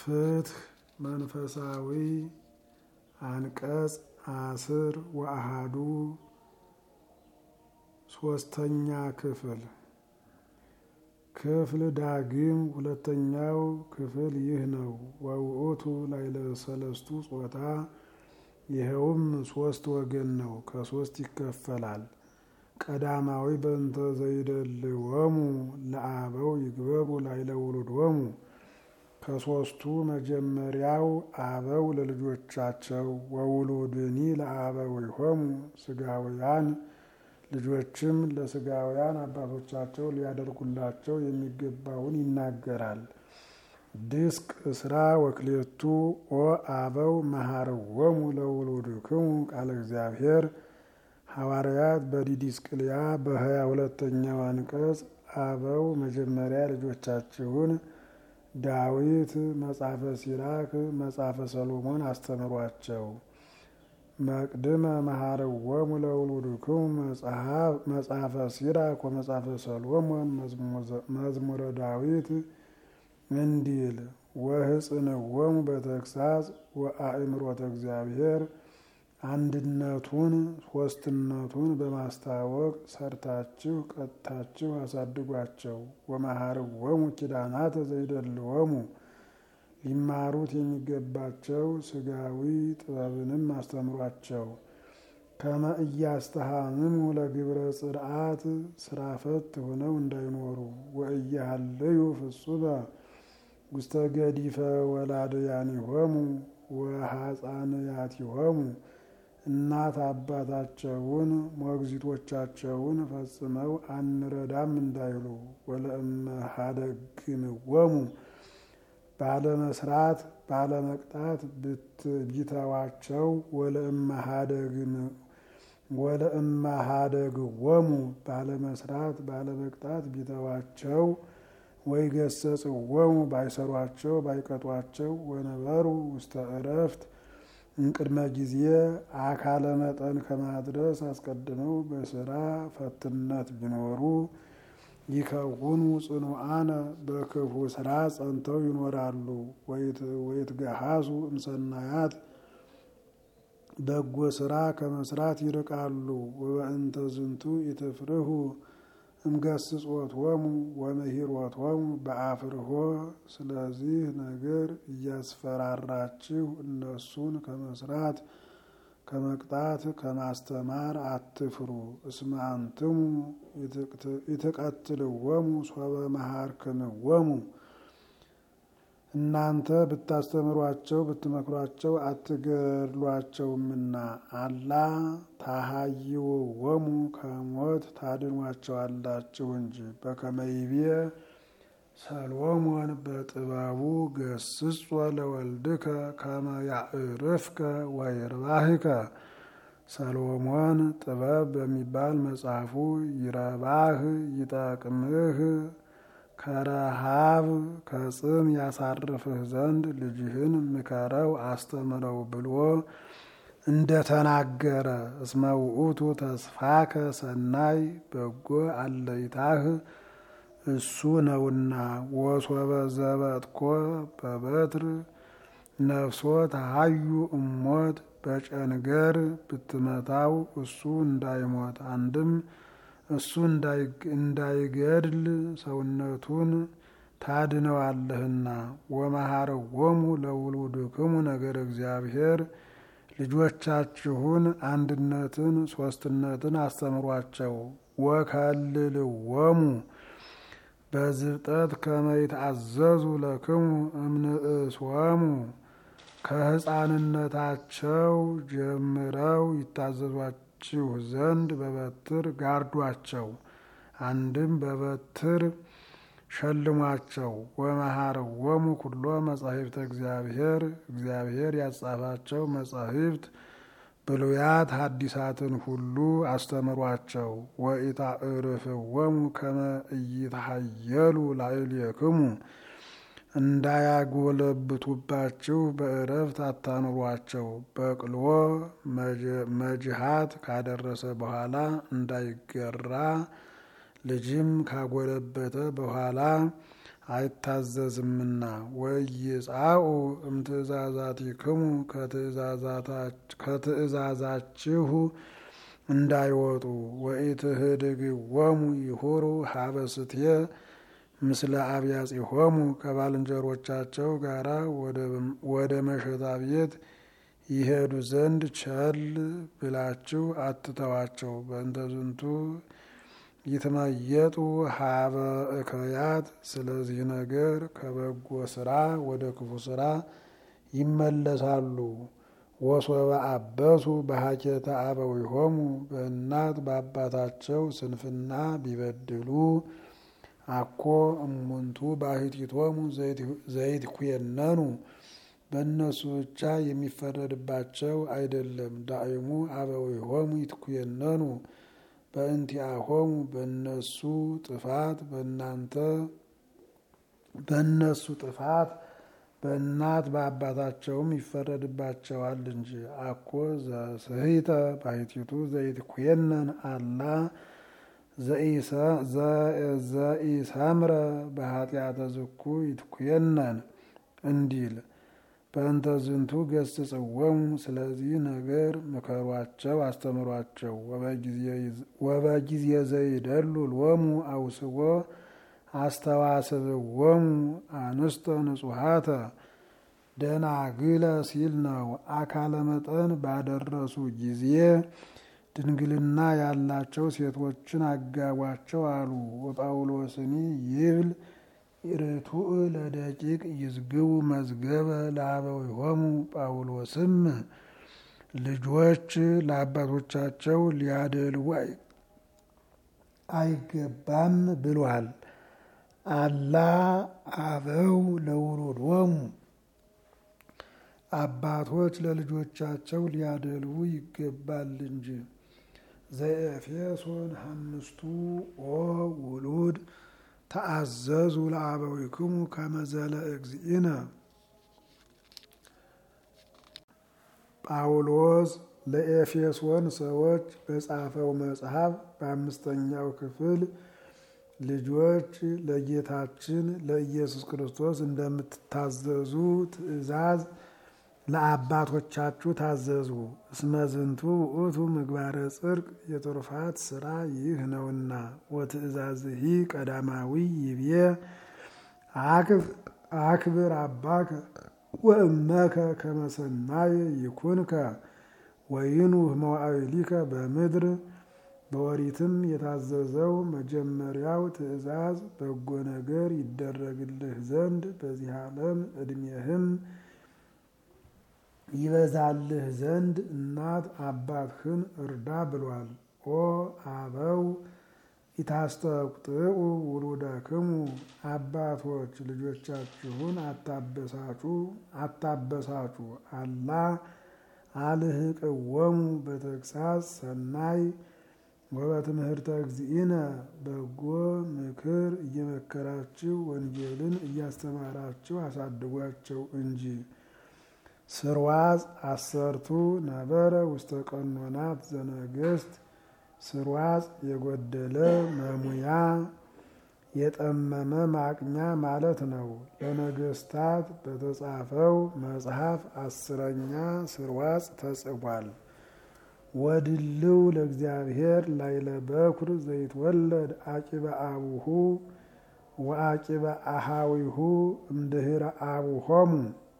ፍትህ መንፈሳዊ አንቀጽ አስር ወአሃዱ ሶስተኛ ክፍል ክፍል ዳግም ሁለተኛው ክፍል ይህ ነው። ወውእቱ ላዕለ ሰለስቱ ጾታ ይኸውም ሶስት ወገን ነው፣ ከሶስት ይከፈላል። ቀዳማዊ በእንተ ዘይደልወሙ ለአበው ይግበሩ ላዕለ ውሉዶሙ ከሶስቱ መጀመሪያው አበው ለልጆቻቸው ወውሉድኒ ለአበዊሆሙ ስጋውያን ልጆችም ለስጋውያን አባቶቻቸው ሊያደርጉላቸው የሚገባውን ይናገራል። ድስቅ እስራ ወክሌቱ ኦ አበው መሃርዎሙ ለውሉድክሙ ቃለ እግዚአብሔር ሐዋርያት በዲዲስቅልያ በሀያ ሁለተኛው አንቀጽ አበው መጀመሪያ ልጆቻችሁን ዳዊት መጽሐፈ ሲራክ መጽሐፈ ሰሎሞን አስተምሯቸው። መቅድመ መሃርዎሙ ለውሉድክሙ መጽሐፈ ሲራክ ወመጽሐፈ ሰሎሞን መዝሙረ ዳዊት እንዲል ወህጽንዎሙ በተግሳጽ ወአእምሮተ እግዚአብሔር አንድነቱን ሶስትነቱን በማስታወቅ ሰርታችሁ ቀጥታችሁ አሳድጓቸው። ወመሃርዎሙ ኪዳናተ ዘይደልዎሙ ሊማሩት የሚገባቸው ስጋዊ ጥበብንም አስተምሯቸው። ከመ እያስተሃምሙ ለግብረ ጽርዓት ስራ ፈት ሆነው እንዳይኖሩ ወእያሃለዩ ፍጹመ ውስተ ገዲፈ ወላድያኒሆሙ ወሐፃንያቲሆሙ እናት አባታቸውን ሞግዚቶቻቸውን ፈጽመው አንረዳም እንዳይሉ ወለእመሃደግምዎሙ ባለመስራት ባለመቅጣት ቢተዋቸው ወለእመሃደግዎሙ ባለመስራት ባለመቅጣት ቢተዋቸው ወይ ገሰጽዎሙ ባይሰሯቸው ባይቀጧቸው ወነበሩ ውስተ እረፍት እንቅድመ ጊዜ አካለ መጠን ከማድረስ አስቀድመው በስራ ፈትነት ቢኖሩ ይከውኑ ጽኑዓነ በክፉ ስራ ጸንተው ይኖራሉ። ወይትገሃሱ እምሰናያት በጎ ስራ ከመስራት ይርቃሉ። ወበእንተ ዝንቱ ኢትፍርሁ እምገስጾቶሙ ወመሂሮቶሙ በአፍርሆ ስለዚህ ነገር እያስፈራራችሁ እነሱን ከመስራት ከመቅጣት ከማስተማር አትፍሩ። እስመ አንትሙ ይትቀትልዎሙ ሶበ መሃርክምዎሙ እናንተ ብታስተምሯቸው ብትመክሯቸው አትገድሏቸውምና አላ ታሃይውዎሙ ከሞት ታድኗቸዋላችሁ እንጂ። በከመ ይቤ ሰሎሞን በጥበቡ ገስጾ ለወልድከ ከመ ያዕርፍከ ወይርባህከ ሰሎሞን ጥበብ በሚባል መጽሐፉ ይረባህ ይጠቅምህ ከረሃብ ከጽም ያሳርፍህ ዘንድ ልጅህን ምከረው አስተምረው ብሎ እንደተናገረ እስመ ውእቱ ተስፋከ ሰናይ በጎ አለይታህ እሱ ነውና። ወሶበ ዘበጥኮ በበትር ነፍሶ ተሃዩ እሞት በጨንገር ብትመታው እሱ እንዳይሞት አንድም እሱ እንዳይገድል ሰውነቱን ታድነዋለህና። ወመሃርዎሙ ለውሉድክሙ ነገር እግዚአብሔር ልጆቻችሁን አንድነትን ሶስትነትን አስተምሯቸው። ወከልልዎሙ በዝብጠት ከመ ይትአዘዙ ለክሙ እምንእስዎሙ ከሕፃንነታቸው ጀምረው ይታዘዟችሁ ዘንድ በበትር ጋርዷቸው፣ አንድም በበትር ሸልሟቸው። ወመሃርዎሙ ኩሎ መጻሕፍተ እግዚአብሔር እግዚአብሔር ያጻፋቸው መጻሕፍት ብሉያት ሐዲሳትን ሁሉ አስተምሯቸው። ወኢታዕርፍዎሙ ከመ ኢይትሐየሉ ላዕሌክሙ እንዳያጎለብቱባችሁ በእረፍት አታኑሯቸው። በቅሎ መጅሃት ካደረሰ በኋላ እንዳይገራ ልጅም ካጎለበተ በኋላ አይታዘዝምና ወይጻኡ እምትእዛዛቲክሙ ከትእዛዛችሁ እንዳይወጡ ወኢትህድግዎሙ ይሁሩ ሀበስትየ ምስለ አብያጺሆሙ ከባልንጀሮቻቸው ጋራ ወደ መሸታ ቤት ይሄዱ ዘንድ ቸል ብላችሁ አትተዋቸው። በእንተ ዝንቱ ይትመየጡ ሀበ እከያት። ስለዚህ ነገር ከበጎ ስራ ወደ ክፉ ስራ ይመለሳሉ። ወሶበ አበሱ በሀኬተ አበዊሆሙ በእናት በአባታቸው ስንፍና ቢበድሉ አኮ እሙንቱ ባሕቲቶሙ ዘይትኩየነኑ በእነሱ ብቻ የሚፈረድባቸው አይደለም። ዳእሙ አበዊሆሙ ይትኩየነኑ በእንቲአሆሙ በእነሱ ጥፋት በእናንተ በእነሱ ጥፋት በእናት በአባታቸውም ይፈረድባቸዋል እንጂ። አኮ ዘስሕተ ባሕቲቱ ዘይትኩየነን አላ ዘኢሰምረ በኃጢአተ ዝኩ ይትኩየነን እንዲል በእንተ ዝንቱ ገስጽዎሙ። ስለዚህ ነገር ምከሯቸው፣ አስተምሯቸው። ወበጊዜ ዘይደሉ ሎሙ አውስቦ አስተዋስብዎሙ አንስተ ንጹሐተ ደናግለ ሲል ነው። አካለ መጠን ባደረሱ ጊዜ ድንግልና ያላቸው ሴቶችን አጋቧቸው አሉ። ወጳውሎስኒ ይብል ርቱዕ ለደቂቅ ይዝግቡ መዝገበ ለአበዊሆሙ። ጳውሎስም ልጆች ለአባቶቻቸው ሊያደልቡ አይገባም ብሏል። አላ አበው ለውሉዶሙ አባቶች ለልጆቻቸው ሊያደልቡ ይገባል እንጂ። ዘኤፌሶን አምስቱ ኦ ውሉድ ተአዘዙ ለአበዊክሙ ከመዘለ እግዚእነ። ጳውሎስ ለኤፌሶን ሰዎች በጻፈው መጽሐፍ በአምስተኛው ክፍል ልጆች ለጌታችን ለኢየሱስ ክርስቶስ እንደምትታዘዙ ትእዛዝ ለአባቶቻችሁ ታዘዙ። እስመ ዝንቱ ውእቱ ምግባረ ጽድቅ የትሩፋት ስራ ይህ ነውና። ወትእዛዝሂ ቀዳማዊ ይብዬ አክብር አባከ ወእመከ ከመ ሰናየ ይኩንከ ወይኑህ መዋዕሊከ በምድር። በወሪትም የታዘዘው መጀመሪያው ትእዛዝ በጎ ነገር ይደረግልህ ዘንድ በዚህ ዓለም ዕድሜህም ይበዛልህ ዘንድ እናት አባትህን እርዳ ብሏል። ኦ አበው ኢታስተቁጥዑ ውሉደክሙ አባቶች ልጆቻችሁን አታበሳጩ አታበሳጩ። አላ አልህቅወሙ በተግሳጽ ሰናይ ወበትምህርተ እግዚእነ በጎ ምክር እየመከራችሁ ወንጌልን እያስተማራችሁ አሳድጓቸው እንጂ። ስርዋጽ አሰርቱ ነበረ ውስተ ቀኖናት ዘነገስት ስርዋጽ የጎደለ መሙያ የጠመመ ማቅኛ ማለት ነው። ለነገስታት በተጻፈው መጽሐፍ አስረኛ ስርዋጽ ተጽፏል። ወድልው ለእግዚአብሔር ላይለ በኩር ዘይትወለድ አቂበ አቡሁ ወአቂበ አሃዊሁ እምድህረ አቡሆሙ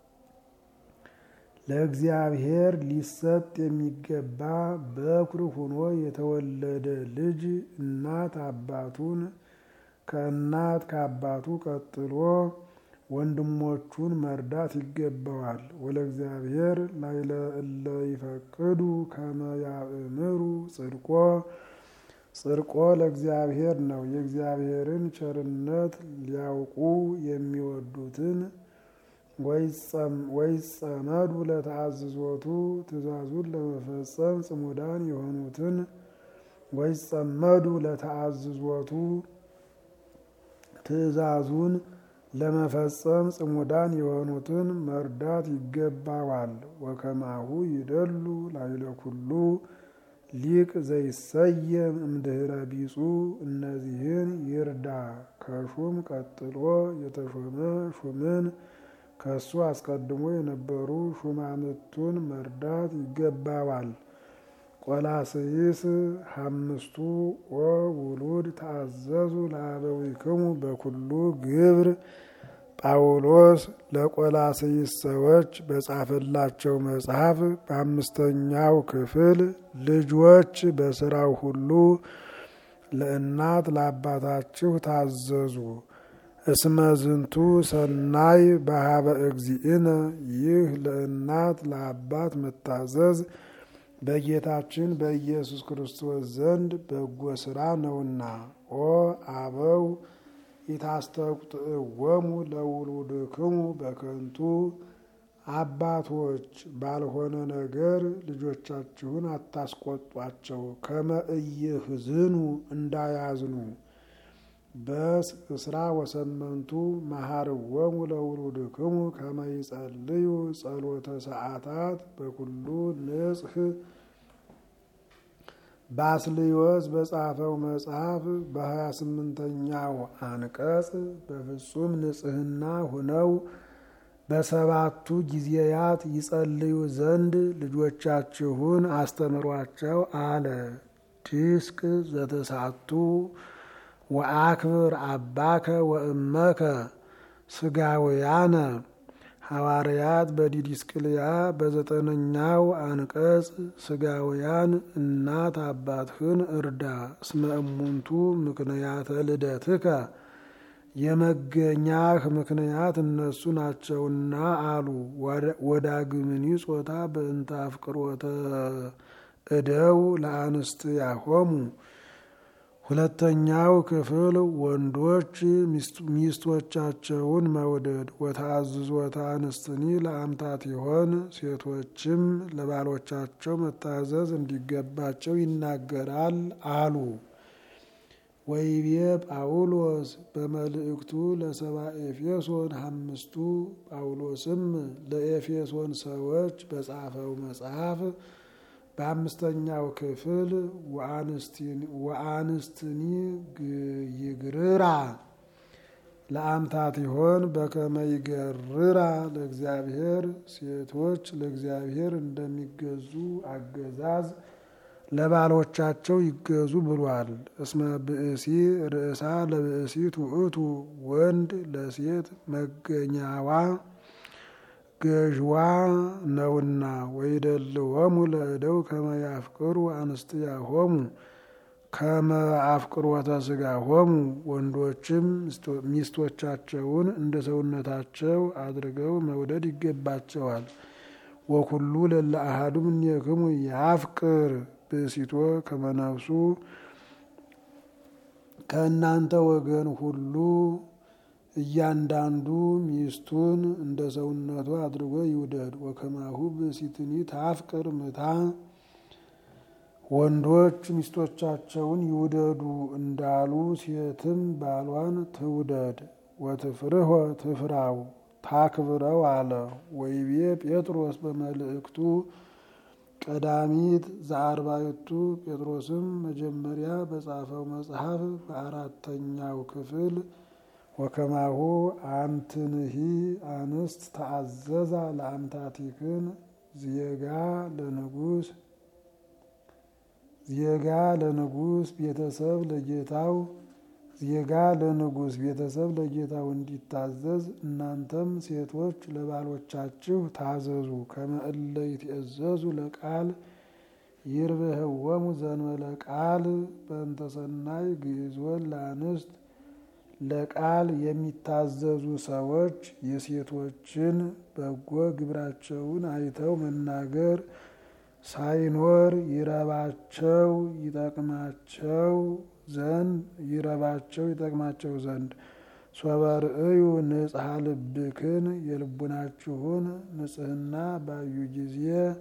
ለእግዚአብሔር ሊሰጥ የሚገባ በኩር ሆኖ የተወለደ ልጅ እናት አባቱን ከእናት ከአባቱ ቀጥሎ ወንድሞቹን መርዳት ይገባዋል። ወለእግዚአብሔር ላይለ እለ ይፈቅዱ ከመ ያእምሩ ጽድቆ ጽድቆ ለእግዚአብሔር ነው። የእግዚአብሔርን ቸርነት ሊያውቁ የሚወዱትን ወይጸመዱ ለተአዝዞቱ ትእዛዙን ለመፈጸም ጽሙዳን የሆኑትን ወይጸመዱ ለተአዝዞቱ ትእዛዙን ለመፈጸም ጽሙዳን የሆኑትን መርዳት ይገባዋል። ወከማሁ ይደሉ ላይለ ኩሉ ሊቅ ዘይሰየም እምድህረ ቢጹ እነዚህን ይርዳ። ከሹም ቀጥሎ የተሾመ ሹምን ከሱ አስቀድሞ የነበሩ ሹማምቱን መርዳት ይገባዋል። ቆላስይስ ሐምስቱ ኦ ውሉድ ተአዘዙ ለአበዊክሙ በኩሉ ግብር ጳውሎስ ለቆላስይስ ሰዎች በጻፈላቸው መጽሐፍ በአምስተኛው ክፍል ልጆች በስራው ሁሉ ለእናት ለአባታችሁ ታዘዙ እስመ ዝንቱ ሰናይ በሀበ እግዚእነ ይህ ለእናት ለአባት መታዘዝ በጌታችን በኢየሱስ ክርስቶስ ዘንድ በጎ ስራ ነውና። ኦ አበው ኢታስተቁጥዕዎሙ ለውሉድክሙ በከንቱ አባቶች ባልሆነ ነገር ልጆቻችሁን አታስቆጧቸው፣ ከመ ኢይሕዝኑ እንዳያዝኑ። በስ እስራ ወሰመንቱ መሃርዎሙ ለውሉድክሙ ከመ ይጸልዩ ጸሎተ ሰዓታት በኩሉ ንጽሕ ባስልዮስ በጻፈው መጽሐፍ በሀያ ስምንተኛው አንቀጽ በፍጹም ንጽሕና ሁነው በሰባቱ ጊዜያት ይጸልዩ ዘንድ ልጆቻችሁን አስተምሯቸው አለ። ዲስቅ ዘተሳቱ ወአክብር አባከ ወእመከ ስጋውያነ ሐዋርያት በዲዲስቅልያ በዘጠነኛው አንቀጽ ስጋውያን እናት አባትህን እርዳ እስመ እሙንቱ ምክንያተ ልደትከ የመገኛህ ምክንያት እነሱ ናቸውና አሉ። ወዳግምኒ ጾታ በእንተ አፍቅሮተ እደው ለአንስትያሆሙ ሁለተኛው ክፍል ወንዶች ሚስቶቻቸውን መውደድ ወተአዝዞተ አንስትኒ ለአምታት ይሆን ሴቶችም ለባሎቻቸው መታዘዝ እንዲገባቸው ይናገራል አሉ። ወይቤ ጳውሎስ በመልእክቱ ለሰባ ኤፌሶን አምስቱ ጳውሎስም ለኤፌሶን ሰዎች በጻፈው መጽሐፍ በአምስተኛው ክፍል ወአንስትኒ ይግርራ ለአምታት ይሆን በከመ ይገርራ ለእግዚአብሔር ሴቶች ለእግዚአብሔር እንደሚገዙ አገዛዝ ለባሎቻቸው ይገዙ ብሏል። እስመ ብእሲ ርእሳ ለብእሲት ውእቱ ወንድ ለሴት መገኛዋ ገዥዋ ነውና ወይደልዎሙ ለእደው ከመ ያፍቅሩ አንስትያሆሙ ከመ አፍቅሮተ ሥጋሆሙ ወንዶችም ሚስቶቻቸውን እንደ ሰውነታቸው አድርገው መውደድ ይገባቸዋል። ወኩሉ ለለ አሐዱ እምኔክሙ ያፍቅር ብእሲቶ ከመ ነፍሱ ከእናንተ ወገን ሁሉ እያንዳንዱ ሚስቱን እንደ ሰውነቱ አድርጎ ይውደድ። ወከማሁ ብእሲትኒ ታፍቅር ምታ ወንዶች ሚስቶቻቸውን ይውደዱ እንዳሉ ሴትም ባሏን ትውደድ። ወትፍርሆ ትፍራው ታክብረው አለ። ወይቤ ጴጥሮስ በመልእክቱ ቀዳሚት ዘአርባዕቱ ጴጥሮስም መጀመሪያ በጻፈው መጽሐፍ በአራተኛው ክፍል ወከማሁ አንትንሂ አንስት ተአዘዛ ለአምታቲክን ዜጋ ለንጉስ ዜጋ ለንጉስ ቤተሰብ ለጌታው ዜጋ ለንጉስ ቤተሰብ ለጌታው እንዲታዘዝ እናንተም ሴቶች ለባሎቻችሁ ታዘዙ። ከመ እለ ይትእዘዙ ለቃል ይርብህወሙ ዘንበለ ቃል በእንተ ሰናይ ግዕዞን ለአንስት ለቃል የሚታዘዙ ሰዎች የሴቶችን በጎ ግብራቸውን አይተው መናገር ሳይኖር ይረባቸው ይጠቅማቸው ዘንድ ይረባቸው ይጠቅማቸው ዘንድ ሶበርእዩ ንጽሐ ልብክን የልቡናችሁን ንጽህና ባዩ ጊዜ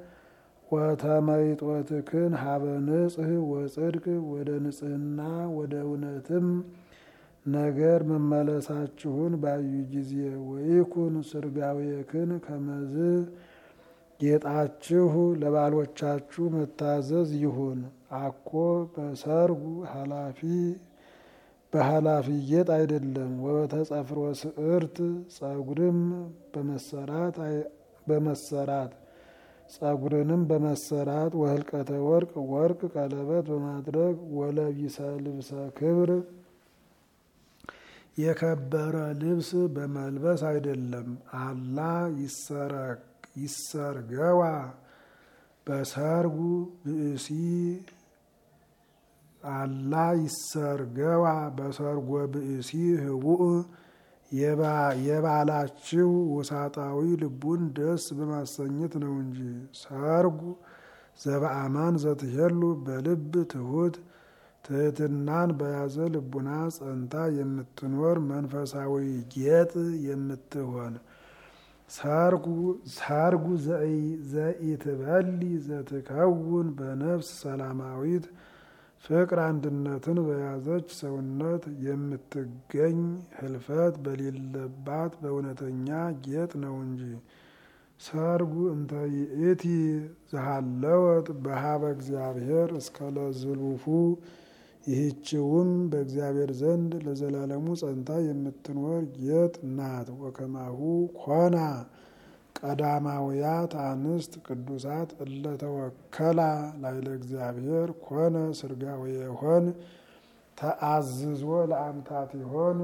ወተመይጦትክን ሀበ ንጽህ ወጽድቅ ወደ ንጽህና ወደ እውነትም ነገር መመለሳችሁን ባዩ ጊዜ ወይኩን ስርጋዌክን ከመዝ ጌጣችሁ ለባሎቻችሁ መታዘዝ ይሁን። አኮ በሰርጉ ኃላፊ በኃላፊ ጌጥ አይደለም። ወበተጸፍሮ ስዕርት ጸጉርም በመሰራት በመሰራት ጸጉርንም በመሰራት ወህልቀተ ወርቅ ወርቅ ቀለበት በማድረግ ወለቢሰ ልብሰ ክብር የከበረ ልብስ በመልበስ አይደለም። አላ ይሰርገዋ በሰርጉ ብእሲ አላ ይሰርገዋ በሰርጎ ብእሲ ህቡእ የባላችሁ ውሳጣዊ ልቡን ደስ በማሰኘት ነው እንጂ። ሰርጉ ዘበአማን ዘትሄሉ በልብ ትሁት ትህትናን በያዘ ልቡና ጸንታ የምትኖር መንፈሳዊ ጌጥ የምትሆን ሰርጉ ዘኢትበሊ ዘትከውን በነፍስ ሰላማዊት ፍቅር አንድነትን በያዘች ሰውነት የምትገኝ ህልፈት በሌለባት በእውነተኛ ጌጥ ነው እንጂ። ሰርጉ እንተ ይእቲ ዘሃለወት በሀበ እግዚአብሔር እስከ ለዝሉፉ ይህችውም በእግዚአብሔር ዘንድ ለዘላለሙ ጸንታ የምትኖር ጌጥ ናት። ወከማሁ ኮና ቀዳማውያት አንስት ቅዱሳት እለተወከላ ላይለ እግዚአብሔር ኮነ ስርጋዊ የሆን ተአዝዞ ለአምታት ይሆን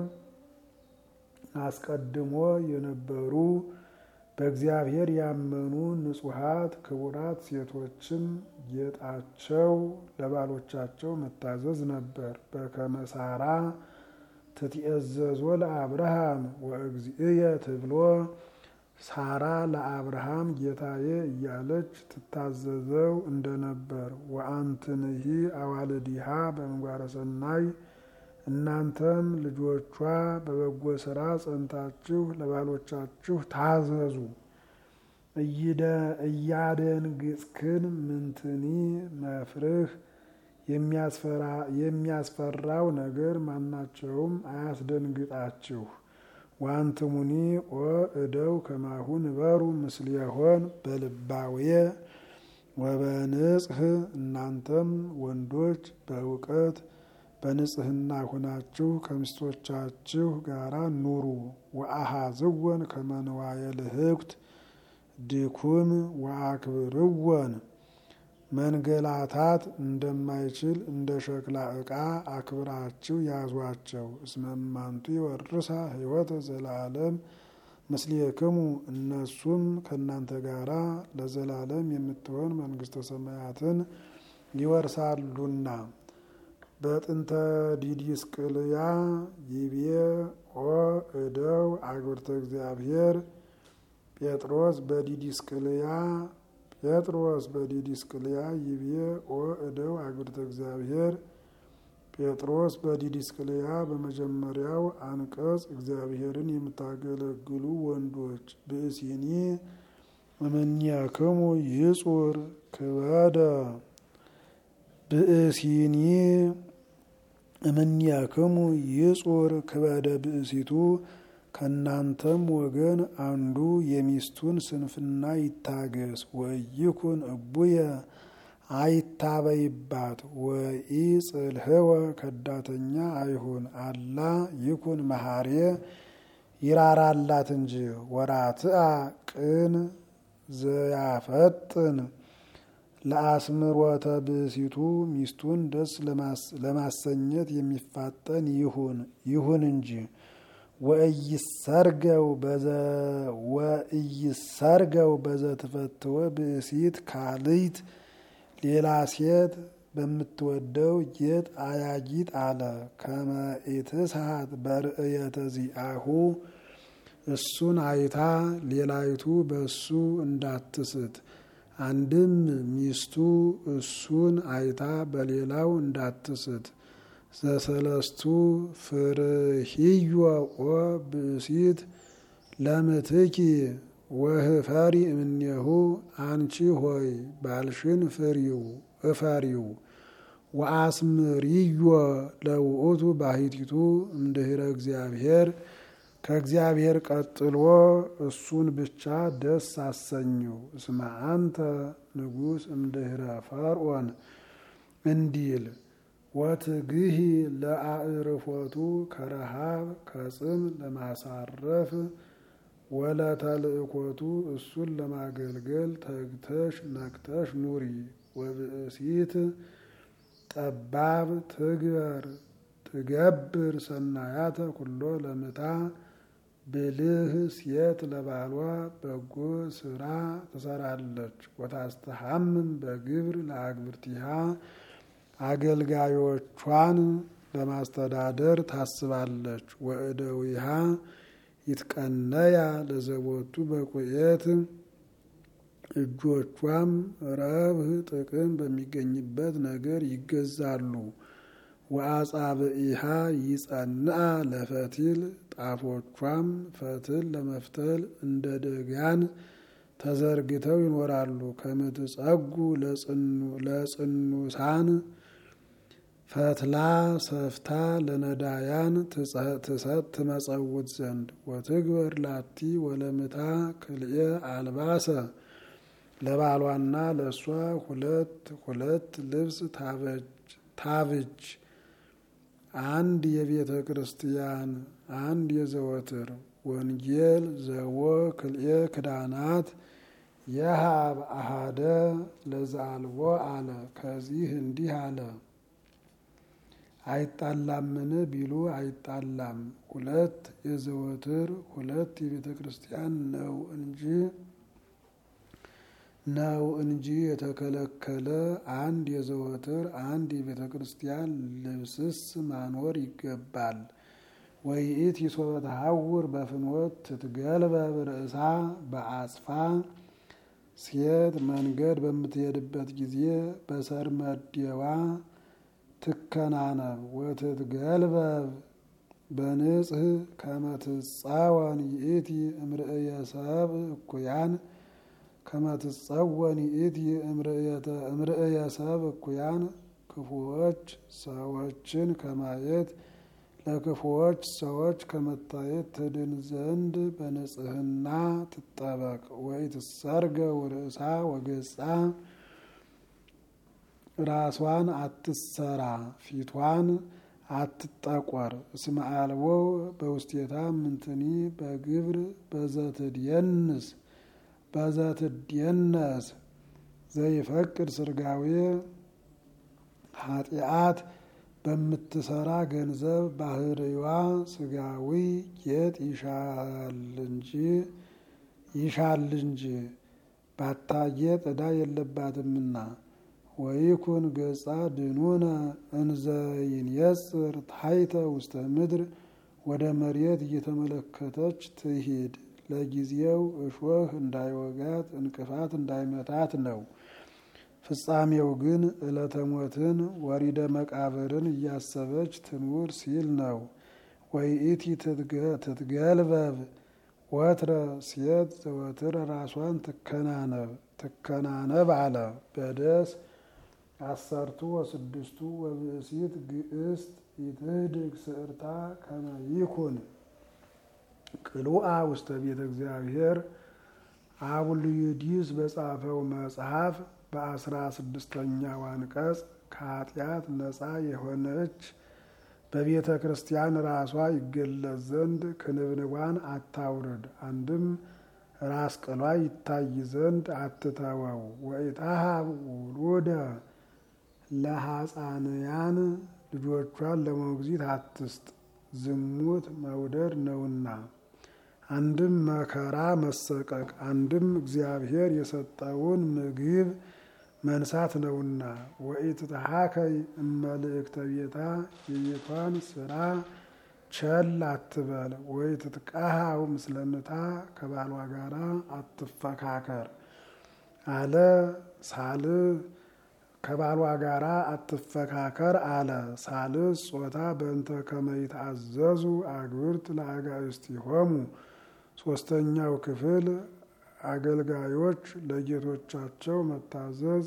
አስቀድሞ የነበሩ በእግዚአብሔር ያመኑ ንጹሐት ክቡራት ሴቶችም ጌጣቸው ለባሎቻቸው መታዘዝ ነበር። በከመ ሳራ ትትኤዘዞ ለአብርሃም ወእግዚእየ ትብሎ ሳራ ለአብርሃም ጌታዬ እያለች ትታዘዘው እንደነበር። ወአንትንሂ አዋልዲሃ በምግባረ ሰናይ እናንተም ልጆቿ በበጎ ስራ ጸንታችሁ ለባሎቻችሁ ታዘዙ። እያደንግጽክን ምንትኒ መፍርህ የሚያስፈራው ነገር ማናቸውም አያስደንግጣችሁ። ዋንትሙኒ ኦ እደው ከማሁ ንበሩ ምስሌሆን በልባዌ ወበንጽህ እናንተም ወንዶች በእውቀት በንጽህና ሁናችሁ ከሚስቶቻችሁ ጋራ ኑሩ። ወአሃዝወን ከመንዋየ ልህኩት ድኩም ወአክብርወን መንገላታት እንደማይችል እንደ ሸክላ ዕቃ አክብራችሁ ያዟቸው። እስመማንቱ ይወርሳ ሕይወተ ዘለዓለም ምስሌክሙ እነሱም ከእናንተ ጋራ ለዘላለም የምትሆን መንግስተ ሰማያትን ይወርሳሉና። በጥንተ ዲዲስቅልያ ይቤ ኦ እደው አግብርተ እግዚአብሔር ጴጥሮስ በዲዲስቅልያ ጴጥሮስ በዲዲስቅልያ ይቤ ኦ እደው አግብርተ እግዚአብሔር ጴጥሮስ በዲዲስቅልያ በመጀመሪያው አንቀጽ እግዚአብሔርን የምታገለግሉ ወንዶች ብእሲኒ እምኔክሙ ይጹር ክበደ ብእሲኒ እምኔክሙ ይጹር ክበደ ብእሲቱ ከእናንተም ወገን አንዱ የሚስቱን ስንፍና ይታገስ። ወይኩን እቡየ አይታበይባት ወኢ ጽልህወ ከዳተኛ አይሁን። አላ ይኩን መሐርየ ይራራላት እንጂ። ወራትአ ቅን ዘያፈጥን ለአስምሮተ ብእሲቱ ሚስቱን ደስ ለማሰኘት የሚፋጠን ይሁን ይሁን እንጂ ወእይሰርገው በዘትፈትወ ብእሲት ካልይት ሌላ ሴት በምትወደው ጌጥ አያጊጥ አለ። ከመ ኢትስሐት በርእየተ ዚአሁ እሱን አይታ ሌላይቱ በሱ እንዳትስት። አንድም ሚስቱ እሱን አይታ በሌላው እንዳትስት። ዘሰለስቱ ፍርህዮ ኦ ብእሲት ለምትኪ ወህፈሪ እምኔሁ አንቺ ሆይ ባልሽን ፍሪው እፈሪው። ወአስምርዮ ለውእቱ ባሕቲቱ እምድኅረ እግዚአብሔር ከእግዚአብሔር ቀጥሎ እሱን ብቻ ደስ አሰኘው። እስመ አንተ ንጉሥ እምድኅረ ፈርዖን እንዲል ወትግሂ ለአዕርፎቱ ከረሃብ ከጽም ለማሳረፍ ወለተልእኮቱ እሱን ለማገልገል ተግተሽ ነቅተሽ ኑሪ። ወብእሲት ጠባብ ትግበር ትገብር ሰናያተ ኩሎ ለምታ ብልህ ሴት ለባሏ በጎ ስራ ትሰራለች። ወታስተሐምም በግብር ለአግብርቲሃ አገልጋዮቿን ለማስተዳደር ታስባለች። ወእደዊሃ ይትቀነያ ለዘቦቱ በቁየት እጆቿም ረብህ ጥቅም በሚገኝበት ነገር ይገዛሉ። ወአጻብኢሃ ይጸንአ ለፈቲል ጣቶቿም ፈትል ለመፍተል እንደ ደጋን ተዘርግተው ይኖራሉ። ከምትጸጉ ለጽኑሳን ፈትላ ሰፍታ ለነዳያን ትሰጥ ትመጸውት ዘንድ ወትግበር ላቲ ወለምታ ክልኤ አልባሰ ለባሏና ለእሷ ሁለት ሁለት ልብስ ታብጅ አንድ የቤተ ክርስቲያን አንድ የዘወትር ወንጌል ዘወ ክልኤ ክዳናት የሃብ አሃደ ለዛልቦ አለ። ከዚህ እንዲህ አለ። አይጣላምን ቢሉ አይጣላም። ሁለት የዘወትር ሁለት የቤተ ክርስቲያን ነው እንጂ ነው እንጂ የተከለከለ አንድ የዘወትር አንድ የቤተ ክርስቲያን ልብስስ ማኖር ይገባል። ወይኢት ይሶበ ተሐውር በፍኖት ትትገልበብ ርእሳ በአጽፋ ሴት መንገድ በምትሄድበት ጊዜ በሰርመዴዋ ትከናነብ ወትትገልበብ በንጽህ ከመትጻወን ይእቲ እምርእየ ሰብእ እኩያን ከመትጸወን ይእቲ እምርእየ ሰብእ እኩያን ክፉዎች ሰዎችን ከማየት ለክፉዎች ሰዎች ከመታየት ትድን ዘንድ በንጽህና ትጠበቅ። ወይ ትሰርገ ርእሳ ወገጻ ራሷን አትሰራ፣ ፊቷን አትጠቆር። እስመ አልቦ በውስቴታ ምንትኒ በግብር በዘትድየንስ በዘትድየነስ ዘይፈቅድ ስርጋዌ ኃጢአት በምትሰራ ገንዘብ ባህርዋ ስጋዊ ጌጥ ይሻል እንጂ ይሻል እንጂ ባታጌጥ ዕዳ የለባትምና። ወይኩን ገጻ ድኑነ እንዘይንየጽር ታይተ ውስተ ምድር ወደ መሬት እየተመለከተች ትሂድ። ለጊዜው እሾህ እንዳይወጋት እንቅፋት እንዳይመታት ነው። ፍጻሜው ግን ዕለተ ሞትን ወሪደ መቃብርን እያሰበች ትኑር ሲል ነው። ወይኢቲ ትትገልበብ ወትረ ሴት ዘወትር ራሷን ትከናነብ ትከናነብ አለ። በደስ አሰርቱ ወስድስቱ ወብእሲት ግእስት ይትህድግ ስዕርታ ከመ ይኩን ቅሉአ ውስተ ቤተ እግዚአብሔር አቡልዩዲስ በጻፈው መጽሐፍ በአስራ ስድስተኛው አንቀጽ ከኃጢአት ነፃ የሆነች በቤተ ክርስቲያን ራሷ ይገለጽ ዘንድ ክንብንቧን አታውርድ። አንድም ራስ ቅሏ ይታይ ዘንድ አትተወው። ወኢታሃብ ውሉደ ለሐፃንያን ልጆቿን ለሞግዚት አትስጥ፣ ዝሙት መውደድ ነውና። አንድም መከራ መሰቀቅ፣ አንድም እግዚአብሔር የሰጠውን ምግብ መንሳት ነውና። ወኢትትሃከይ እመልእክተ ቤታ የቤቷን ስራ ቸል አትበል። ወኢትትቃሃው ምስለምታ ከባሏ ጋራ አትፈካከር አለ ሳል ከባሏ ጋራ አትፈካከር አለ። ሳልስ ጾታ በእንተ ከመይትአዘዙ አግብርት ለአጋእዝቲሆሙ ሶስተኛው ክፍል አገልጋዮች ለጌቶቻቸው መታዘዝ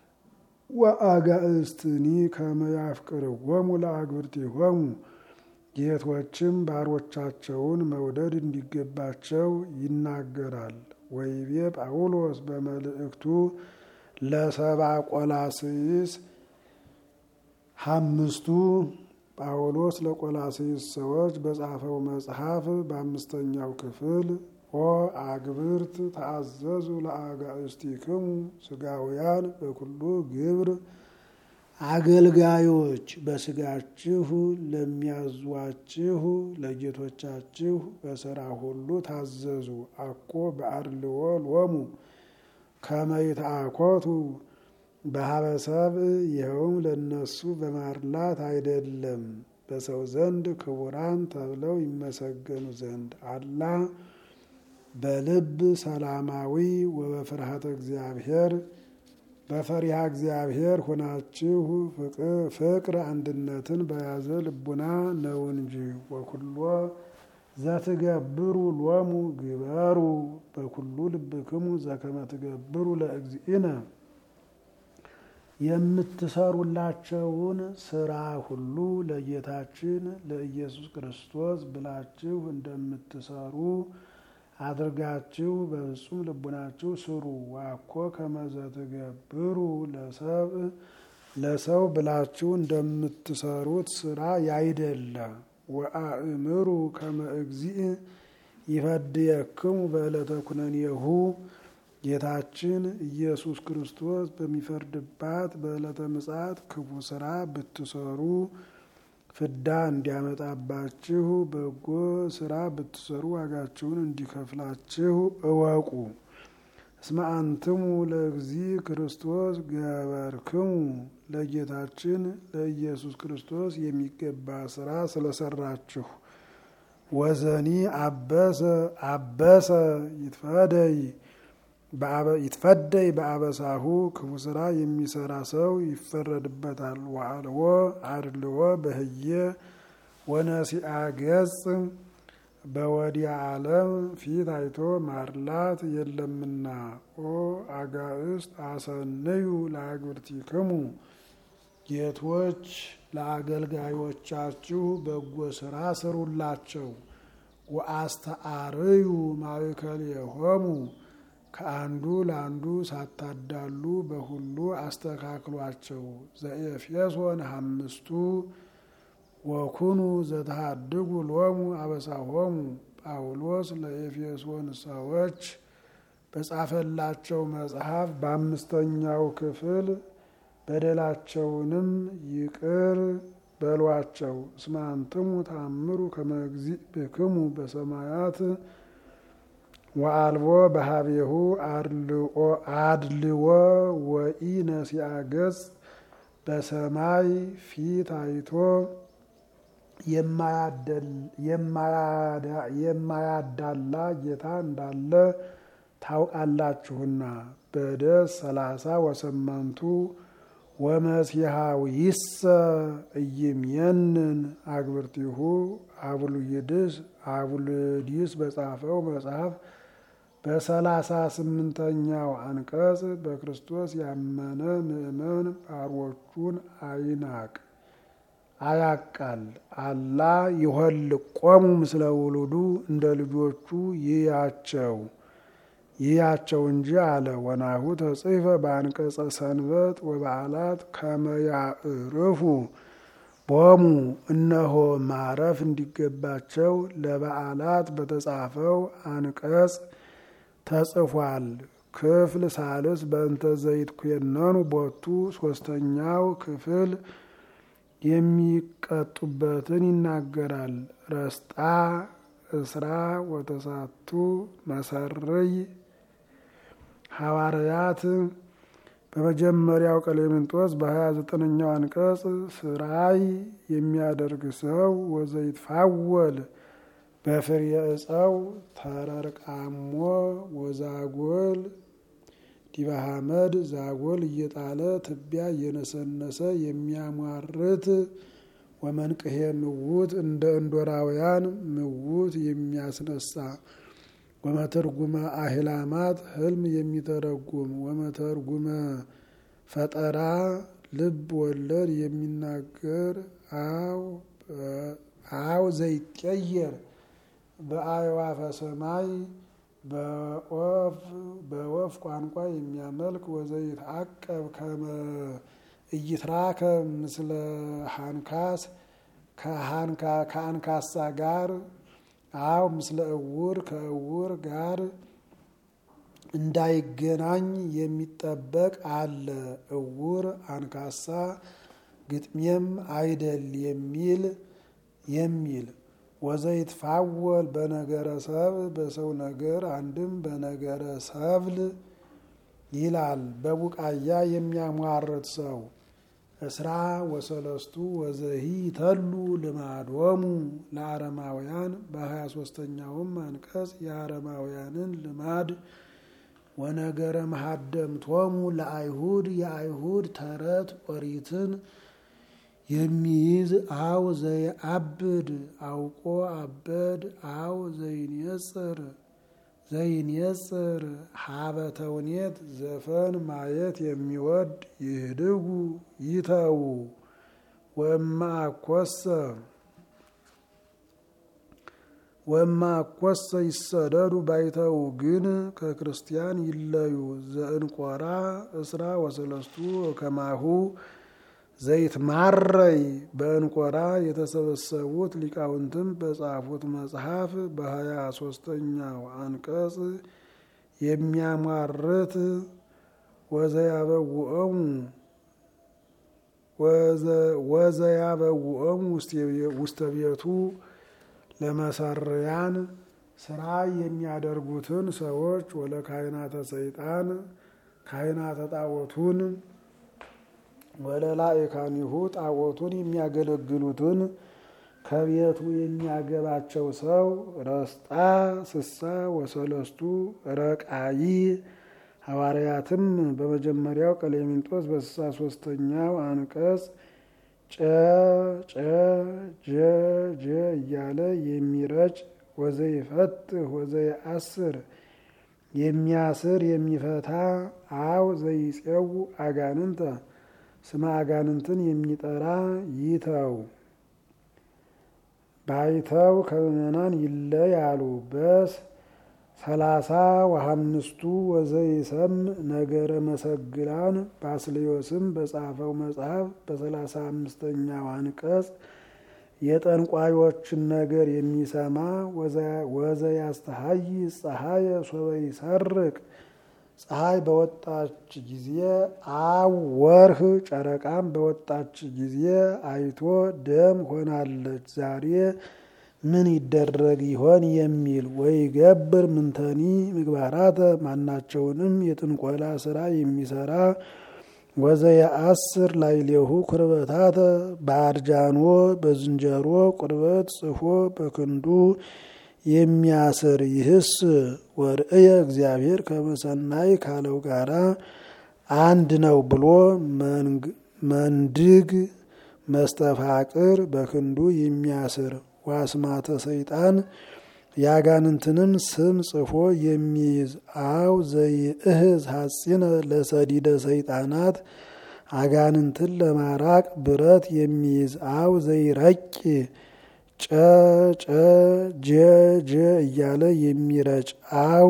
ወአጋእዝትኒ ከመያፍቅርዎሙ ለአግብርቲሆሙ ጌቶችም ባሮቻቸውን መውደድ እንዲገባቸው ይናገራል። ወይቤ ጳውሎስ በመልእክቱ ለሰባ ቆላስይስ አምስቱ ጳውሎስ ለቆላስይስ ሰዎች በጻፈው መጽሐፍ በአምስተኛው ክፍል ኦ አግብርት ተአዘዙ ለአጋእስቲክሙ ስጋውያን በኩሉ ግብር አገልጋዮች በስጋችሁ ለሚያዟችሁ ለጌቶቻችሁ በስራ ሁሉ ታዘዙ። አኮ በአድልዎ ሎሙ ከመ ይትአኮቱ በሀበሰብ ይኸውም ለነሱ በማርላት አይደለም በሰው ዘንድ ክቡራን ተብለው ይመሰገኑ ዘንድ አላ በልብ ሰላማዊ ወበፍርሃተ እግዚአብሔር በፈሪሃ እግዚአብሔር ሆናችሁ ፍቅር አንድነትን በያዘ ልቡና ነው እንጂ። ወኩሎ ዘትገብሩ ሎሙ ግበሩ በኩሉ ልብክሙ ዘከመ ትገብሩ ለእግዚእነ የምትሰሩላቸውን ስራ ሁሉ ለጌታችን ለኢየሱስ ክርስቶስ ብላችሁ እንደምትሰሩ አድርጋችሁ በፍጹም ልቡናችሁ ስሩ። ዋኮ ከመዘ ትገብሩ ለሰብ ለሰው ብላችሁ እንደምትሰሩት ስራ ያይደለ። ወአእምሩ ከመ እግዚእ ይፈድየክሙ በዕለተ ኩነኔሁ ጌታችን ኢየሱስ ክርስቶስ በሚፈርድባት በዕለተ ምጽአት ክፉ ስራ ብትሰሩ ፍዳ እንዲያመጣባችሁ በጎ ስራ ብትሰሩ ዋጋችሁን እንዲከፍላችሁ እወቁ። እስመ አንትሙ ለእግዚእ ክርስቶስ ገበርክሙ ለጌታችን ለኢየሱስ ክርስቶስ የሚገባ ስራ ስለሰራችሁ። ወዘኒ አበሰ አበሰ ይትፈደይ ይትፈደይ በአበሳሁ ክፉ ስራ የሚሰራ ሰው ይፈረድበታል። ዋልዎ አድልዎ በህየ ወነሲአ ገጽ በወዲያ ዓለም ፊት አይቶ ማርላት የለምና። ኦ አጋእስት አሰንዩ ለአግብርቲክሙ ጌቶች ለአገልጋዮቻችሁ በጎ ስራ ስሩላቸው። ወአስተአርዩ ማእከሌሆሙ ከአንዱ ለአንዱ ሳታዳሉ በሁሉ አስተካክሏቸው። ዘኤፌሶን አምስቱ ወኩኑ ዘተሃድጉ ሎሙ አበሳሆሙ ጳውሎስ ለኤፌሶን ሰዎች በጻፈላቸው መጽሐፍ በአምስተኛው ክፍል በደላቸውንም ይቅር በሏቸው። እስመ አንትሙ ተአምሩ ከመ እግዚእ ብክሙ በሰማያት ወአልቦ በሀቤሁ አድልዎ ወኢ ነሲአ ገጽ በሰማይ ፊት አይቶ የማያዳላ ጌታ እንዳለ ታውቃላችሁና። በደስ ሰላሳ ወሰመንቱ ወመሲሐዊሰ ኢይምየንን አግብርቲሁ አቡልይድስ አቡልዲስ በጻፈው መጽሐፍ በሰላሳ ስምንተኛው አንቀጽ በክርስቶስ ያመነ ምእመን ባሮቹን አይናቅ አያቃል። አላ ይሆልቆሙ ምስለ ውሉዱ እንደ ልጆቹ ይያቸው ይያቸው እንጂ አለ። ወናሁ ተጽሕፈ በአንቀጸ ሰንበት ወበዓላት ከመያዕርፉ ቦሙ እነሆ ማረፍ እንዲገባቸው ለበዓላት በተጻፈው አንቀጽ ተጽፏል። ክፍል ሳልስ በእንተ ዘይትኩነኑ ቦቱ ሶስተኛው ክፍል የሚቀጡበትን ይናገራል። ረስጣ እስራ ወተሳቱ መሰርይ ሐዋርያት በመጀመሪያው ቀሌምንጦስ በሀያ ዘጠነኛው አንቀጽ ስራይ የሚያደርግ ሰው ወዘይትፋወል በፍሬ እፀው ተረርቃሞ ወዛጎል ዲባሃመድ ዛጎል እየጣለ ትቢያ እየነሰነሰ የሚያሟርት ወመንቅሄ ምውት እንደ እንዶራውያን ምውት የሚያስነሳ ወመተርጉመ አህላማት ህልም የሚተረጉም ወመተርጉመ ፈጠራ ልብ ወለድ የሚናገር አው አው ዘይቀየር በአዕዋፈ ሰማይ በወፍ ቋንቋ የሚያመልክ ወዘይትዐቀብ ከመ ኢይትራከብ ምስለ ሃንካስ ከአንካሳ ጋር አው ምስለ እውር ከእውር ጋር እንዳይገናኝ የሚጠበቅ አለ። እውር አንካሳ ግጥሜም አይደል የሚል የሚል ወዘይትፋወል በነገረ ሰብል በሰው ነገር አንድም በነገረ ሰብል ይላል። በቡቃያ የሚያሟርት ሰው እስራ ወሰለስቱ ወዘሂ ተሉ ልማዶሙ ለአረማውያን በሀያ ሶስተኛውም አንቀጽ የአረማውያንን ልማድ ወነገረ መሀደምቶሙ ለአይሁድ የአይሁድ ተረት ኦሪትን የሚይዝ አው ዘይአብድ አውቆ አበድ አው ዘይንጽር ዘይንጽር ሀበ ተውኔት ዘፈን ማየት የሚወድ ይህድጉ ይተዉ ወማ አኮሰ ወማ አኮሰ ይሰደዱ ባይተው ግን ከክርስቲያን ይለዩ። ዘእንቆራ እስራ ወሰለስቱ ከማሁ ዘይት ማረይ በእንቆራ የተሰበሰቡት ሊቃውንትም በጻፉት መጽሐፍ በሀያ ሶስተኛው አንቀጽ የሚያሟርት ወዘያበውእሙ ወዘያበውእሙ ውስተ ቤቱ ለመሰርያን ስራ የሚያደርጉትን ሰዎች ወለ ካህናተ ሰይጣን ካህናተ ጣዖቱን ወለላእካኒሁ ጣዖቱን የሚያገለግሉትን ከቤቱ የሚያገባቸው ሰው ረስጣ ስሳ ወሰለስቱ ረቃይ ሐዋርያትም በመጀመሪያው ቀሌምንጦስ በስሳ ሶስተኛው አንቀጽ ጨ ጨ ጀ ጀ እያለ የሚረጭ ወዘይፈትህ ወዘይአስር የሚያስር የሚፈታ አው ዘይጼው አጋንንተ ስመ አጋንንትን የሚጠራ ይተው ባይተው ከምዕመናን ይለያሉ። በስ ሰላሳ ወሀምስቱ ወዘይሰም ነገረ መሰግላን ባስልዮስም በጻፈው መጽሐፍ በሰላሳ አምስተኛው አንቀጽ የጠንቋዮችን ነገር የሚሰማ ወዘያስተሀይ ፀሐይ ሶበ ይሰርቅ ፀሐይ በወጣች ጊዜ አው ወርህ ጨረቃም በወጣች ጊዜ አይቶ ደም ሆናለች፣ ዛሬ ምን ይደረግ ይሆን የሚል ወይ ገብር ምንተኒ ምግባራተ ማናቸውንም የጥንቆላ ስራ የሚሰራ ወዘየአስር ላዕሌሁ ቁርበታተ በአርጃኖ በዝንጀሮ ቁርበት ጽፎ በክንዱ የሚያስር ይህስ ወርእየ እግዚአብሔር ከመሰናይ ካለው ጋራ አንድ ነው ብሎ መንድግ መስተፋቅር በክንዱ የሚያስር ዋስማተ ሰይጣን የአጋንንትንም ስም ጽፎ የሚይዝ አው ዘይእህዝ ሐጺነ ለሰዲደ ሰይጣናት አጋንንትን ለማራቅ ብረት የሚይዝ አው ዘይረቂ ጨ ጨ ጀ ጀ እያለ የሚረጭ አው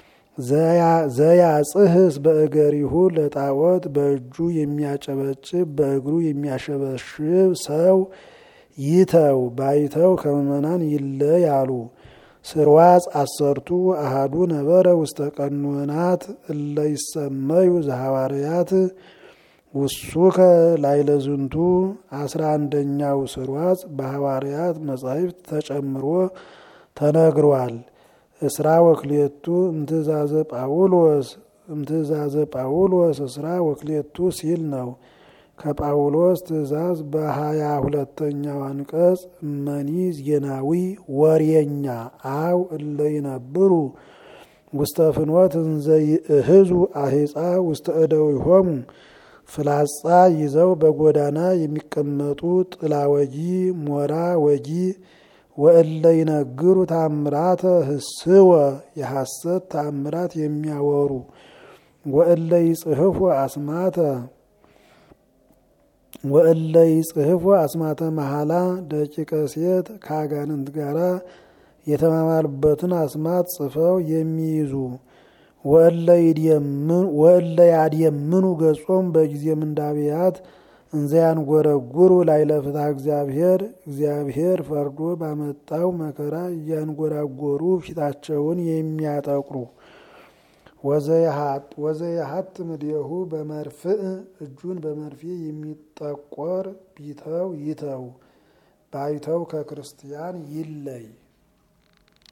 ዘያጽህስ በእገሪሁ ለጣዖት በእጁ የሚያጨበጭብ በእግሩ የሚያሸበሽብ ሰው ይተው ባይተው ከምዕመናን ይለያሉ። ስርዋጽ አሰርቱ አሃዱ ነበረ ውስተ ቀኖናት እለ ይሰመዩ ዘሐዋርያት ውሱከ ላይለዝንቱ አስራ አንደኛው ስርዋጽ በሐዋርያት መጻሕፍት ተጨምሮ ተነግሯል። እስራ ወክሌቱ እምትእዛዘ ጳውሎስ እምትእዛዘ ጳውሎስ እስራ ወክሌቱ ሲል ነው። ከጳውሎስ ትእዛዝ በሀያ ሁለተኛው አንቀጽ እመኒ ዜናዊ ወሬኛ አው እለ ይነብሩ ውስተ ፍኖት እንዘ ይእህዙ አሂፃ ውስተ እደዊሆሙ ፍላጻ ይዘው በጎዳና የሚቀመጡ ጥላ ወጊ ሞራ ወጊ ወእለ ይነግሩ ታምራተ ህስወ የሐሰት ታምራት የሚያወሩ ወእለ ይጽሕፉ አስማተ ወእለ ይጽሕፉ አስማተ መሐላ ደቂቀ ሴት ከአጋንንት ጋራ የተማማሉበትን አስማት ጽፈው የሚይዙ ወእለ ያድየምኑ ገጾም በጊዜ ምንዳብያት እንዘያን ጎረጉሩ ላይለ ፍትሐ እግዚአብሔር እግዚአብሔር ፈርዶ ባመጣው መከራ እያንጎራጎሩ ፊታቸውን የሚያጠቁሩ ወዘየሀጥ ምድየሁ በመርፍእ እጁን በመርፌ የሚጠቆር ቢተው ይተው ባይተው ከክርስቲያን ይለይ